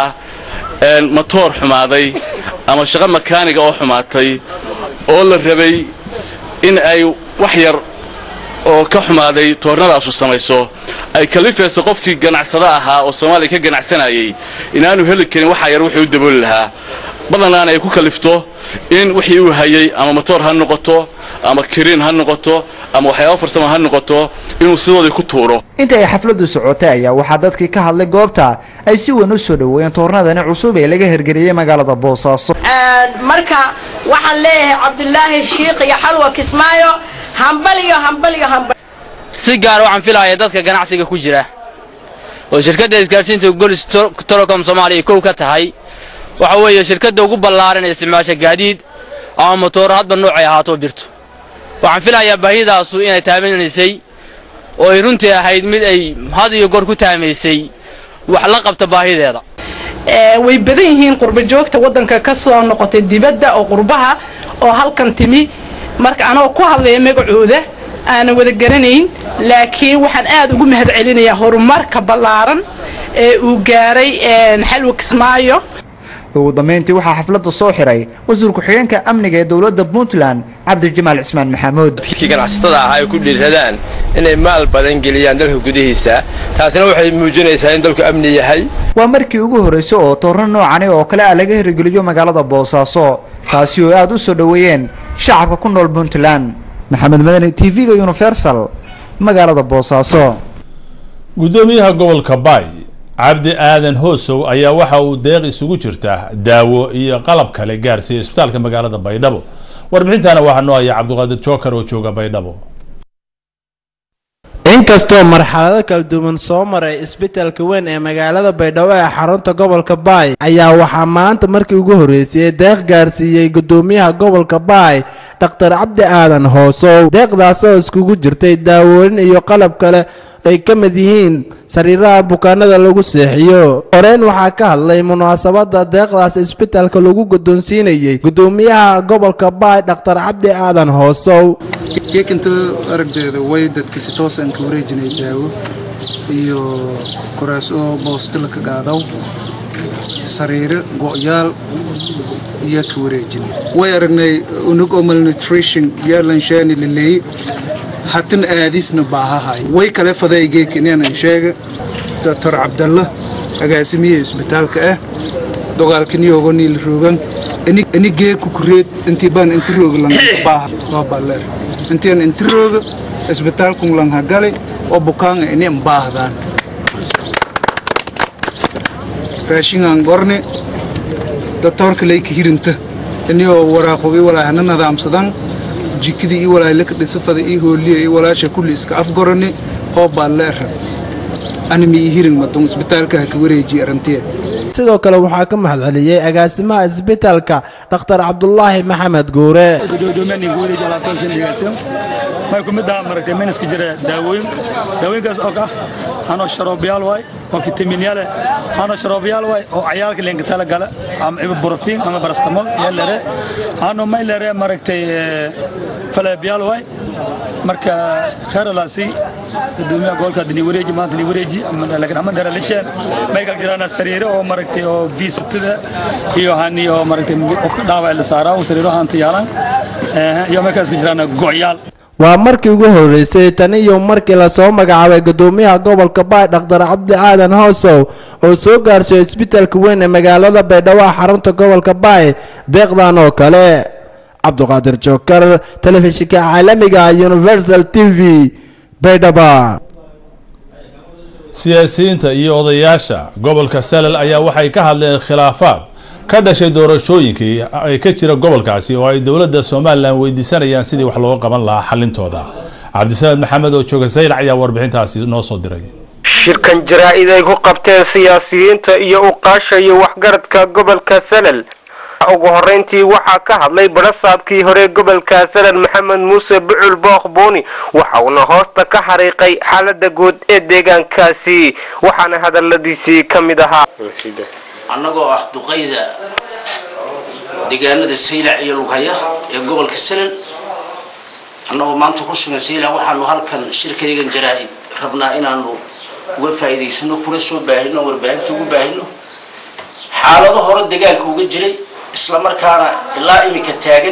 matoor xumaaday ama shaqo makaaniga oo xumaatay oo la rabay in ay wax yar oo ka xumaaday toornadaasu samayso ay kalifayso qofkii ganacsada ahaa oo soomaaliya ka ganacsanayay inaanu heli karin waxaa yar wixii u dabooli lahaa badanaan ay ku kalifto in wixii uu hayay ama matoor ha noqoto ama kiriin ha noqoto ama waxyaaba farsamo ha noqoto inuu sidoodii ku tuuro inta ay xafladdu socotay ayaa waxaa dadkii ka hadlay goobta ay si weyn u soo dhoweeyeen toornadani cusub ee laga hirgeliyey magaalada boosaaso marka waxaan leeyahay cabdulaahi shiikh iyo xalwa kismaayo hambaliyo hambaliyo hambal si gaar waxaan filaya dadka ganacsiga ku jira oo shirkadda isgaarsiinta golis telecom soomaaliya kow ka tahay waxa weeye shirkadda ugu ballaaran ee isticmaasha gaadiid ama motooro hadba noocay ahaato birto waxaan filayaa baahidaasu inay taabanaysay oo ay runtii ahayd mid ay had iyo goor ku taamaysay wax la qabta baahideeda way badan yihiin qurba joogta waddanka ka soo noqotay dibadda oo qurbaha oo halkan timi marka anoo ku hadlaya magacooda aanan wada garanayn laakiin waxaan aad ugu mahad celinayaa horumarka ballaaran ee uu gaaray xalwa kismaayo ugu dambeyntii waxaa xafladda soo xiray wasiir ku-xigeenka amniga ee dowladda puntland cabdijamaal cismaan maxamuud dadkii ganacsatada ahaa ay ku dhiiradaan inay maal badan geliyaan dalka gudihiisa taasina waxay muujinaysaa in dalku amni yahay waa markii ugu horreysay oo toorno noocani oo kale ah laga hirgeliyo magaalada boosaaso taasi oo aad u soo dhoweeyeen shacabka ku nool puntland maxamed madani t v-ga universal magaalada boosaaso gudoomiyaha gobolka baay cabdi aadan hoosow ayaa waxa uu deeq isugu jirta daawo iyo qalab kale gaarsiiyey isbitaalka magaalada baydhabo warbixintana waxaa noo haya cabdiqaadir jookar oo jooga baydhabo inkastoo marxalado kala duwan soo maray isbitaalka weyn ee magaalada baydhabo ee xarunta gobolka baay ayaa waxaa maanta markii ugu horreysay deeq gaarsiiyey gudoomiyaha gobolka baay dhakhtar cabdi aadan hoosow deeqdaas oo iskugu jirtay daawooyin iyo qalab kale ay ka mid yihiin sariiraha bukaanada lagu seexiyo horeyn waxaa ka hadlay munaasabada deeqdaas isbitaalka lagu guddoonsiinayey gudoomiyaha gobolka baay dhakhtar cabdi aadan hoosow geekinta aragdeeda way dadka si toos aan ka wareejinay daawo iyo kuraas oo boostila ka qaadaw sariiro go'yaal iyo ka wareejinay way aragnay unug oo malnutrition yaalanshani laleeyey hatan aadisna baahahay way kale faday geek inaanan sheega doctor cabdalla agaasimiye isbitaalka ah dogaalkiniyogo niil roogan ini geeku kureed intii baan inti rooga lang baaha waa balleer intian inti rooga isbitaalkun lang hagale oo bukaanga ini mbaahdaan raashingaan gorne doctorka layka hirinta iniyoo waraaqo i walaahana nadaamsadan jikadii ii walaahilaka dhisafada ii hooliya ii walaasha kulli iska afgorane oo balleera animi ii hirin madun isbitaalka ha ka wareejiye arantiya sidoo kale waxaa ka mahadceliyey agaasimaha isbitaalka dhakhtar cabdulaahi maxamed guure may ku mid aha maragtay meniska jira daawooyin daawooyinkaas oo ah anoo sharoobiyaal waay oo fitamiinyaal eh anoo sharoobiyaal waay oo cayaalka leenka tala gala ama borotiin ama barastamol iyo lere anoo may lere maragtay faleebyaal waay marka kheeralaasi gudoomiyaha gobolka hadda ni wareeji maanta ni wareeji laakiin ama dara lisheen may kala jiraan sariire oo maragtay oo viisitada iyo hani oo maragtay qofka dhaawac la saaraa sariiro haanta yaalan iyo markaas ku jiraan go'yaal waa markii ugu horreysay tan iyo markii lasoo magacaabay gudoomiyaha gobolka baay dhakhtar cabdi aadan hoosow oo soo gaarsiyo isbitaalka weyn ee magaalada baydhabo xarunta gobolka baay deeqdan oo kale cabduqaadir jookar telefishinka caalamiga universal t v baydhabo siyaasiyiinta iyo odayaasha gobolka salal ayaa waxay ka hadleen khilaafaad ka dhashay doorashooyinkii ay ka jira gobolkaasi oo ay dowladda somalilan weydiisanayaan sidii wax looga qaban lahaa xalintooda cabdisamed maxamed oo jooga saylac ayaa warbixintaasi noo soo diray shirkan jaraa-id ay ku qabteen siyaasiyiinta iyo uqaasha iyo waxgaradka gobolka salal ugu horeyntii waxaa ka hadlay barasaabkii hore gobolka salal maxamed muuse bucul bookh buuni waxa uuna hoosta ka xariiqay xaalada guud ee deegaankaasi waxaana hadaladiisii ka mid ahaa annagoo ah duqayda deegaanada saylac iyo lughaya ee gobolka salal annagoo maanta ku sugan saylac waxaanu halkan shirkaygan jaraa-id rabnaa inaanu uga faa'iidaysano kuna soo baahino warbaahinta ugu baahino xaalado hore deegaanka uga jiray isla markaana ilaa iminka taagan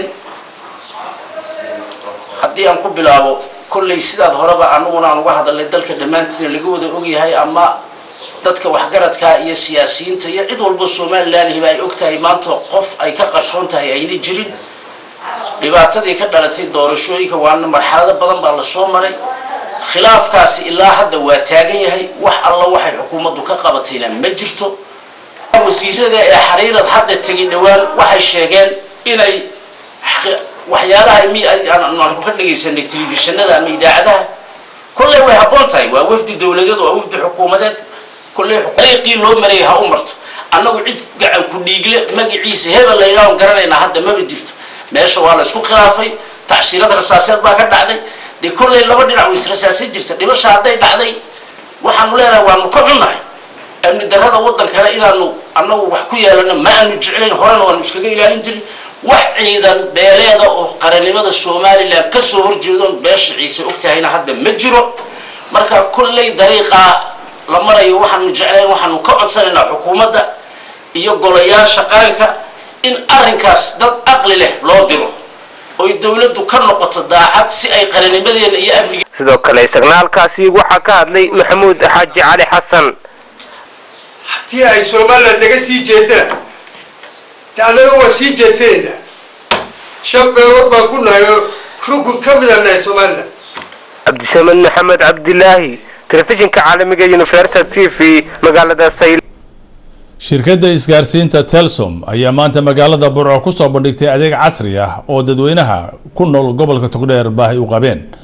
haddii aan ku bilaabo kolley sidaad horeba annaguna aan uga hadalnay dalka dhammaantiina laga wada ogyahay ama dadka waxgaradka iyo siyaasiyiinta iyo cid walba somalilanhiba ay og tahay maanta qof ay ka qarsoon tahay ayna jirin dhibaatadii ka dhalatay doorashooyinka waana marxalado badan baa lasoo maray khilaafkaasi ilaa hadda waa taagan yahay wax alla waxay xukuumaddu ka qabatayna ma jirto wasiirada ee xariirad hadda tegay dhowaan waxay sheegeen inay waxyaalaha aanu ka dhagaysanay telefishinada ama idaacadaha kolley way habboon tahay waa wafdi dowladeed waa wafdi xukuumadeed kolley dariiqii loo marayay ha u marto annagu cid gacan ku dhiigle magaciisa hebel laydhaan garanaynaa hadda maba jirto meesha waa la isku khilaafay tacsiirad rasaaseed baa ka dhacday dee kolley laba dhinac way israsaasan jirta dhibasha hadday dhacday waxaanu leenahay waanu ka xunnahay amni darrada waddankana inaanu annagu wax ku yeelano ma aanu jeclayn horena waanu iskaga ilaalin jirin wax ciidan beeleeda oo qarannimada somalilan ka soo horjeedoon beesha ciise og tahayna hadda ma jiro marka kolley dariiqaa la marayo waxaanu jeclayn waxaanu ka codsanaynaa xukuumadda iyo golayaasha qaranka in arrinkaas dad aqli leh loo diro oy dowladdu ka noqoto daacad si ay qarannimadeena iyo amniga sidoo kale signaalkaasi waxaa ka hadlay maxamuud xaaji cali xasan haddii ay somalilan naga sii jeedaan de annaga waan sii jeedsanaynaa shan beelood baan ku nahay oo rukun ka mid a nahay somalilan cabdisamed maxamed cabdilaahi telefishinka caalamiga universal t v magaalada sayl shirkadda isgaarsiinta telsom ayaa maanta magaalada burco kusoo bandhigtay adeeg casri ah oo dadweynaha ku nool gobolka togdheer baahi u qabeen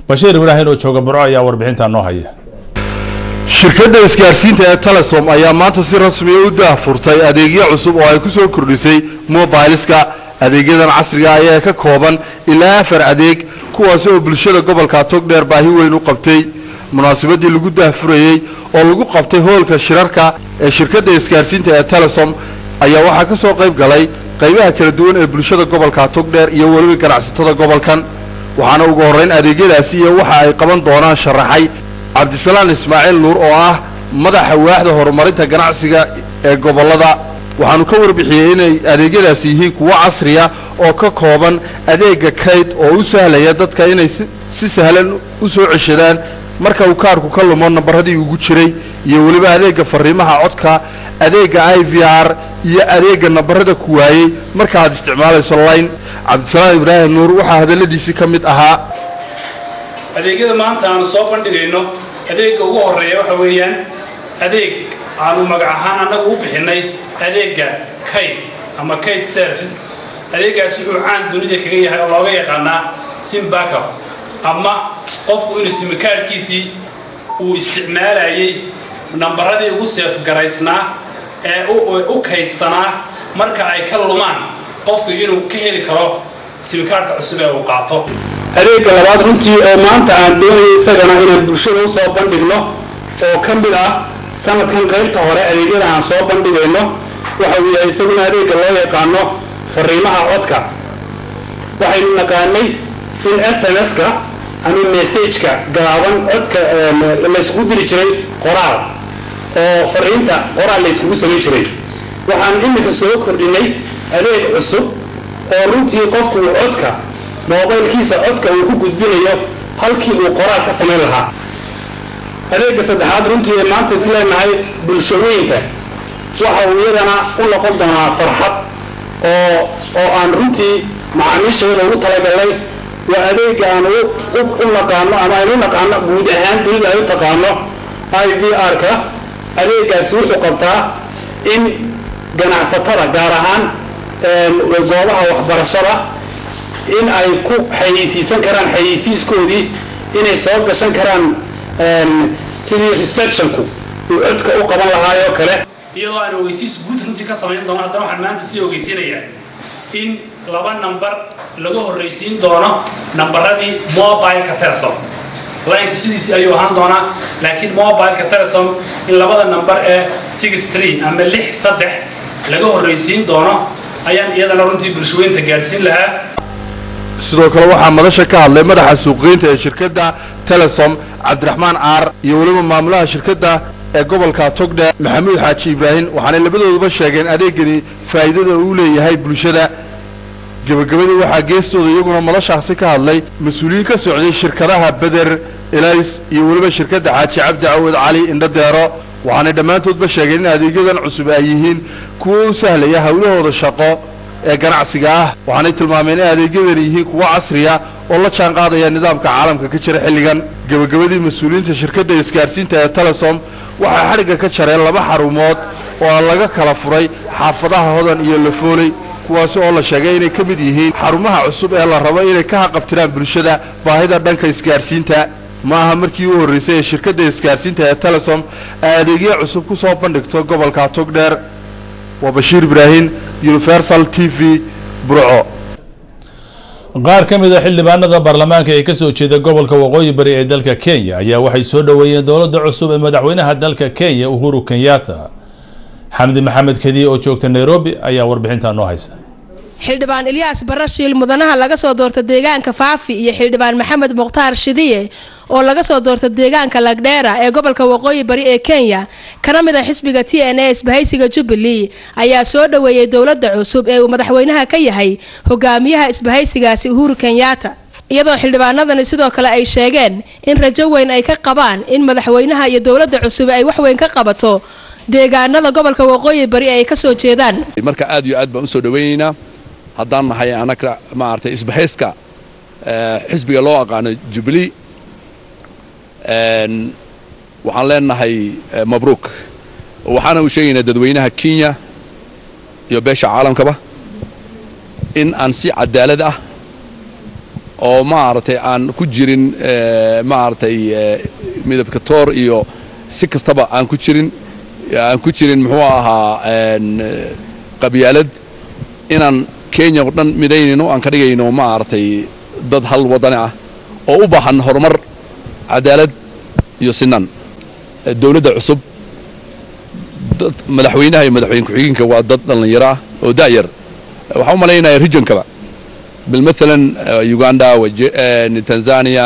bashiir ibraahin oo jooga burco ayaa warbixintaa noo haya shirkadda isgaarsiinta ee telesom ayaa maanta si rasmiya u daahfurtay adeegyo cusub oo ay ku soo kordhisay mobileska adeegyadan casriga ayaa ka kooban ilaa afar adeeg kuwaas oo bulshada gobolka togdheer baahi weyn u qabtay munaasabadii lagu daahfurayey oo lagu qabtay hoolka shirarka ee shirkadda isgaarsiinta ee telesom ayaa waxaa ka soo qayb galay qaybaha kala duwan ee bulshada gobolka togdheer iyo weliba ganacsatada gobolkan waxaana ugu horrayn adeegyadaasi iyo waxa ay qaban doonaan sharaxay cabdisalaan ismaaciil nuur oo ah madaxa waaxda horumarinta ganacsiga ee gobollada waxaanu ka warbixiyey inay adeegyadaasi yihiin kuwo casriya oo ka kooban adeega kayd oo u sahlaya dadka inay si sahlan u soo ceshadaan marka uu kaarku ka lumo nambaradii ugu jiray iyo weliba adeega fariimaha codka adeega i v r iyo adeega nambarada ku waayey marka aad isticmaalayso line cabdisalaan ibraahim nuur waxaa hadalladiisii ka mid ahaa adeegyada maanta aanu soo bandhigayno adeegga ugu horreeya waxa weeyaan adeeg aanu magac ahaan annagu u bixinnay adeegga kayd ama kayd service adeeggaas wuxuu caan dunida kaga yahay oo looga yaqaanaa sim backup ama qofku inuu simikaarkiisii uu isticmaalayay nambaradii ugu seefgaraysnaa ee u kaydsanaa marka ay ka lumaan qofku inuu ka heli karo simikaarka cusub ee uu qaato adeegga labaad runtii oo maanta aan doonayay isagana inaan bulshada u soo bandhigno oo ka mid ah sanadkan qaybta hore adeegyada aan soo bandhigayno waxa uu yahay isaguna adeegga loo yaqaano fariimaha codka waxaynu naqaanay in s m s-ka ama messajka gaaban codka layskugu diri jiray qoraal oo fariinta qoraal layskugu samayn jiray waxaan iminka soo kordhinay adeeg cusub oo runtii qofku uu codka moobaylkiisa codka uu ku gudbinayo halkii uu qoraal ka samayn lahaa adeegga saddexaad runtii ee maanta isleenahay bulshooyinka waxa uu iyadana u noqon doonaa farxad oo oo aan runtii macaamiisheeda ugu talagalnay waa adeegga aan u naqaano ama aynu u naqaano guud ahaan dunida ay u taqaano i v r-ka adeeggaasi wuxuu qabtaa in ganacsatada gaar ahaan goobaha waxbarashada in ay ku xayeysiisan karaan xayeysiiskoodii inay soo gashan karaan sidii receptionku uu codka u qaban lahaayoo kale iyadoo aan ogeysiis guud runtii ka samayn doono haddana waxaan maanta sii ogeysiinayaa in laba nambar laga horraysiin doono nambaradii mobileka telesom laynku sidiisii ayuu ahaan doonaa laakiin mobileka telesom in labada nambar ee six three ama lix saddex laga horraysiin doono ayaan iyadana runtii bulshaweynta gaadhsiin lahaa sidoo kale waxaa madasha ka hadlay madaxa suuqgeynta ee shirkadda telesom cabdiraxmaan caar iyo weliba maamulaha shirkadda ee gobolka togdhe maxamuud xaaji ibraahim waxaanay labadooduba sheegeen adeegani faa'iidada uu leeyahay bulshada gebagabadii waxaa geestooda iyaguna madashaasi ka hadlay mas-uuliyiin ka socday shirkadaha beder elays iyo weliba shirkadda xaaji cabdi cawad cali indhadeero waxaanay dhammaantoodba sheegeen in adeegyadan cusub ay yihiin kuwo u sahlaya howlahooda shaqo ee ganacsiga ah waxaanay tilmaameen in adeegyadani yihiin kuwo casriya oo la jaan qaadaya nidaamka caalamka ka jira xilligan gebagabadii mas-uuliyiinta shirkadda isgaarsiinta ee telesom waxay xadhigga ka jareen laba xarumood oo laga kala furay xaafadaha hodan iyo lafooley kuwaasi oo la sheegay inay ka mid yihiin xarumaha cusub ee la rabo inay ka haqabtiraan bulshada baahida dhanka isgaarsiinta ma aha markii u horraysay ee shirkadda isgaarsiinta ee telesom ay adeegyo cusub ku soo bandhigto gobolka togdheer waa bashiir ibraahim universal t v burco qaar ka mid a xildhibaanada baarlamaanka ee kasoo jeeda gobolka waqooyi bari ee dalka kenya ayaa waxay soo dhoweeyeen dowladda cusub ee madaxweynaha dalka kenya uhuru kenyatta xamdi maxamed kediye oo joogta nairobi ayaa warbixintaa noo haysa xildhibaan ilyaas barashiil mudanaha laga soo doorta deegaanka faafi iyo xildhibaan maxamed mukhtaar shidiye oo laga soo doorta deegaanka lagdheera ee gobolka waqooyi bari ee kenya kana mid a xisbiga t n a isbahaysiga jubilee ayaa soo dhoweeyey dowladda cusub ee uu madaxweynaha ka yahay hogaamiyaha isbahaysigaasi uhuru kenyatta iyadoo xildhibaanadani sidoo kale ay sheegeen in rajo weyn ay ka qabaan in madaxweynaha iyo dowladda cusub ay waxweyn ka qabato deegaanada gobolka waqooyi bari ay kasoo jeedaan marka aad iyo aad baan usoo dhaweynaynaa haddaan nahay annaga maaragtay isbahayska xisbiga loo aqaano jubilee waxaan leenahay mabruuk waxaana u sheegaynaa dadweynaha kenya iyo beesha caalamkaba in aan si cadaalad ah oo maaragtay aan ku jirin maaragtay midabka toor iyo si kastaba aan ku jirin aan ku jirin muxuu ahaa qabyaalad inaan kenya oo dhan midaynayno aan ka dhigayno maaragtay dad hal wadani ah oo u baahan horumar cadaalad iyo sinan dowladda cusub dad madaxweynaha iyo madaxweyne ku-xigeenka waa dad dhallinyaro ah oo da'yar waxaan u malaynaya regionkaba bilmathalan uganda tanzania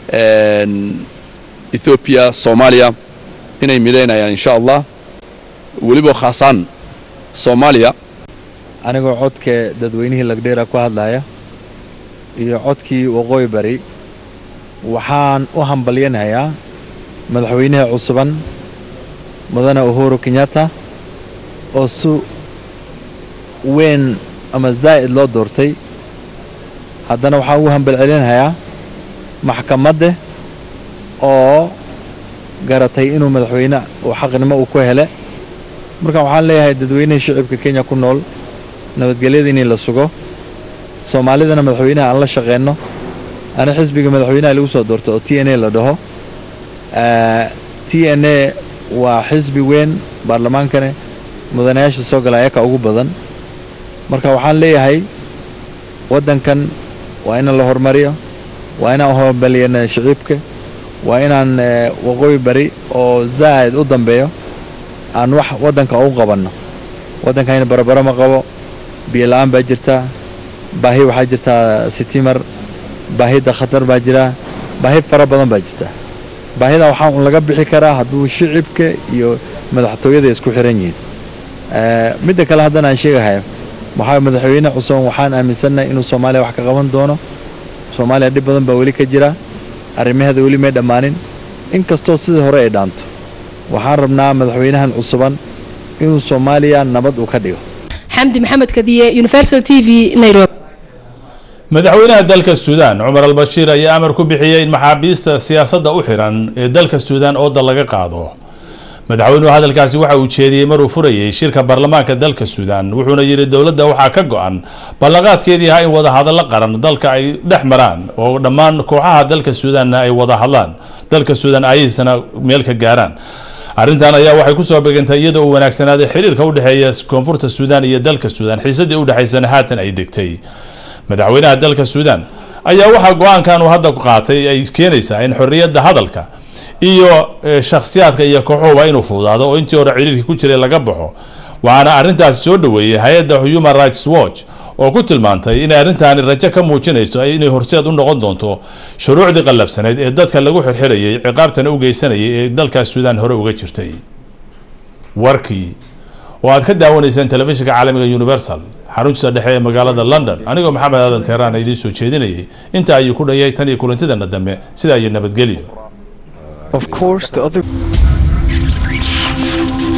ethiopia soomaaliya inay midaynayaan insha allah weliba khaasaan soomaaliya anigoo codka dadweynihii lagdheera ku hadlaya iyo codkii waqooyi bari waxaan u hambalyanayaa madaxweynaha cusuban mudane uhuru kenyatta oo si weyn ama zaa'id loo doortay haddana waxaan ugu hambalcelinayaa maxkamadda oo garatay inuu madaxweyne uu xaqnimo uu ku hele marka waxaan leeyahay dadweynihii shicibka kenya ku nool nabadgelyada inii la sugo soomaalidana madaxweynaha aan la shaqeenno ana xisbiga madaxweynaha lagu soo doorto oo t n a la dhaho t n a waa xisbi weyn baarlamaankane mudanayaasha soo gala ayaka ugu badan marka waxaan leeyahay waddankan waa inaan la horumariyo waa inaan horumariyana shiciibka waa inaan waqooyi bari oo zaa'id u dambeeyo aan wax waddanka u qabanno waddankayna barabaro ma qabo biyo la'aan baa jirtaa baahi waxaa jirtaa sitimar baahida khatar baa jira baahi fara badan baa jirta baahida waxaa un laga bixi karaa hadduu shicibka iyo madaxtooyada isku xiran yihiin midda kale haddana aan sheegahay waxaa madaxweyne cusuban waxaan aaminsannahay inuu soomaaliya wax ka qaban doono soomaaliya dhib badan baa weli ka jira arrimaheeda weli may dhammaanin inkastoo sidii hore ay dhaanto waxaan rabnaa madaxweynahan cusuban inuu soomaaliya nabad uu ka dhigo xamdi maxamed kadiye universal t v nairobi madaxweynaha dalka suudaan cumar albashiir ayaa amar ku bixiyey in maxaabiista siyaasadda u xiran ee dalka suudaan ooda laga qaado madaxweynuhu hadalkaasi waxa uu jeediyey maruu furayey shirka baarlamaanka dalka suudaan wuxuuna yidhi dowladda waxaa ka go-an ballanqaadkeedii ahaa in wadahadallo qaran dalka ay dhex maraan oo dhammaan kooxaha dalka suudaanna ay wada hadlaan dalka suudaan ayaysana meel ka gaaraan arrintan ayaa waxay kusoo begantay iyadoo uu wanaagsanaaday xiriirka udhexeeya koonfurta suudaan iyo dalka suudaan xiisadii udhexaysana haatan ay degtay madaxweynaha dalka suudaan ayaa waxaa go-aankan uu hadda qaatay ay keenaysaa in xorriyadda hadalka iyo shakhsiyaadka iyo kooxuhuba inuu fududaado oo intii hore ciriirkii ku jiray laga baxo waxaana arrintaasi soo dhoweeyey hay-adda human rights watch oo ku tilmaantay inay arrintaani rajo ka muujinayso inay horseed u noqon doonto shuruucdii qallafsaneyd ee dadka lagu xirxirayay ciqaabtana u geysanayay ee dalkaas suudaan hore uga jirtay warkii oo aad ka daawanayseen telefishinka caalamiga universal xaruntiisa dhexe ee magaalada london anigoo maxamed aadan teeraan idiin soo jeedinayay inta ayuu ku dhayay tan iyo kulantidana dambe sidaa iyo nabadgelyo Of course, the other.